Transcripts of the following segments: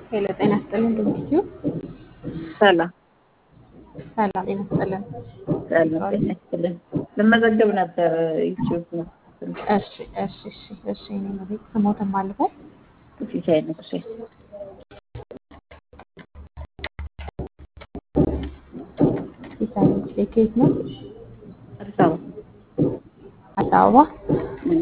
ሄሎ ጤና ይስጥልን ዶክትዩ ሰላም ሰላም ጤና ይስጥልን። ሰላም ጤና ይስጥልን። ልመዘገብ ነበር ዩቲዩብ ነው እሺ እሺ እሺ እሺ እኔ ነው ቤት ስሞትም አልበል ሲሳይ ንጉሴ ሲሳይ ንጉሴ ከየት ነው? አዲስ አበባ አዲስ አበባ። እም፣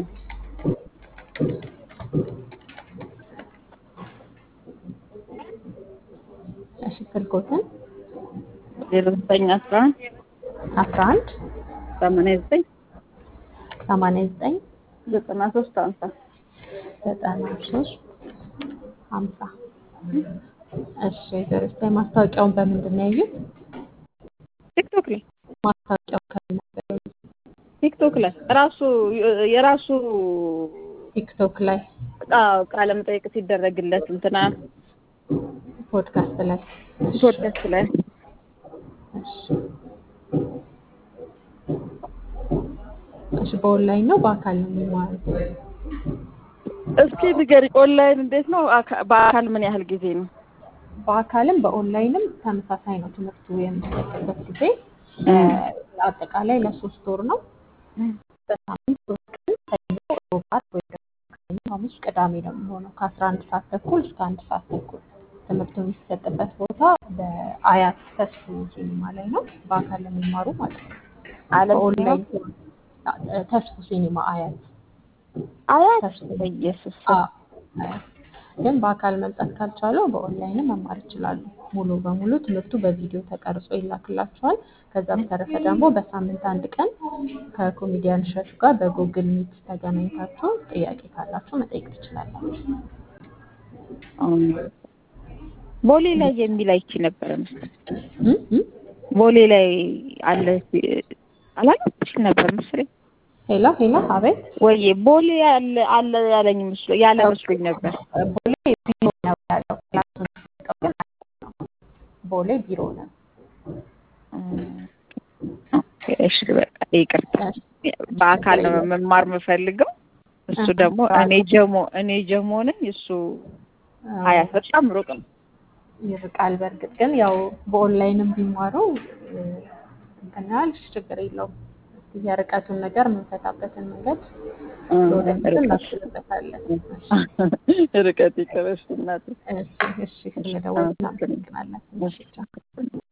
እሺ ስልኮትን ዜሮ ዘጠኝ አስራ አንድ አስራ አንድ ሰማንያ ዘጠኝ ሰማንያ ዘጠኝ ዘጠና ሶስት ሀምሳ ዘጠና ሶስት ሀምሳ እሺ ደረስታ ማስታወቂያውን በምንድን ነው ያዩት? ቲክቶክ ላይ ማስታወቂያው ከምን ነበር ያዩት? ቲክቶክ ላይ ራሱ የራሱ ቲክቶክ ላይ አዎ ቃለ መጠይቅ ሲደረግለት እንትና ፖድካስት ላይ እሺ ፖድካስት ላይ እሺ እሺ በኦንላይን ነው በአካል ነው የሚማሩት? እስኪ ንገሪ፣ ኦንላይን እንዴት ነው? አካ- በአካል ምን ያህል ጊዜ ነው? በአካልም በኦንላይንም ተመሳሳይ ነው ትምህርቱ የሚሰጥበት ጊዜ እ፣ አጠቃላይ ለሶስት ወር ነው። በሳምንት ሶስት ቀን ሰኞ፣ ሮብ፣ ዓርብ ወይ ደግሞ ሰኞ፣ ሐሙስ፣ ቅዳሜ ነው የሚሆነው ከአስራ አንድ ሰዓት ተኩል እስከ አንድ ሰዓት ተኩል ትምህርቱ የሚሰጥበት ቦታ በአያት ተስፉ ሲኒማ ላይ ነው። በአካል ለሚማሩ ማለት ነው። አለም በኦንላይን ሲሆን እ፣ ተስፉ ሲኒማ አያት አያት ተስፉ በኢየሱስ አ አያት ግን በአካል መምጣት ካልቻሉ በኦንላይን መማር ይችላሉ። ሙሉ በሙሉ ትምህርቱ በቪዲዮ ተቀርጾ ይላክላቸዋል። ከዛ በተረፈ ደግሞ በሳምንት አንድ ቀን ከኮሜዲያን እሸቱ ጋር በጉግል ሚት ተገናኝታችሁ ጥያቄ ካላችሁ መጠየቅ ትችላላችሁ። አሁን ቦሌ ላይ የሚል አይቼ ነበረ መሰለኝ። እም እም ቦሌ ላይ አለ አላለች ነበር መሰለኝ ሄሎ ሄሎ፣ አቤት ወይ ቦሌ አለ አለ ያለኝ መስሎ ያለ መስሎኝ ነበር። ቦሌ ቢሮ ነው ያለው። ክላሱ የሚሰጠው ግን አዲስ ነው። ቦሌ ቢሮ ነው። ኦኬ፣ እሺ በቃ ይቅርታ። በአካል ነው መማር የምፈልገው። እሱ ደግሞ እኔ ጀሞ እኔ ጀሞ ነኝ። እሱ ሀያት በጣም ሩቅ ነው። ይርቃል። በእርግጥ ግን ያው በኦንላይንም ቢማሩ እ፣ እንትን ያህል ችግር የለውም። እስኪ የርቀቱን ነገር የምንፈታበትን መንገድ ወደፊት እናስብበታለን። ርቀት ይቅረሽ እናቴ። እሺ እሺ፣ ስለደወልን እናመሰግናለን። እሺ ቻው።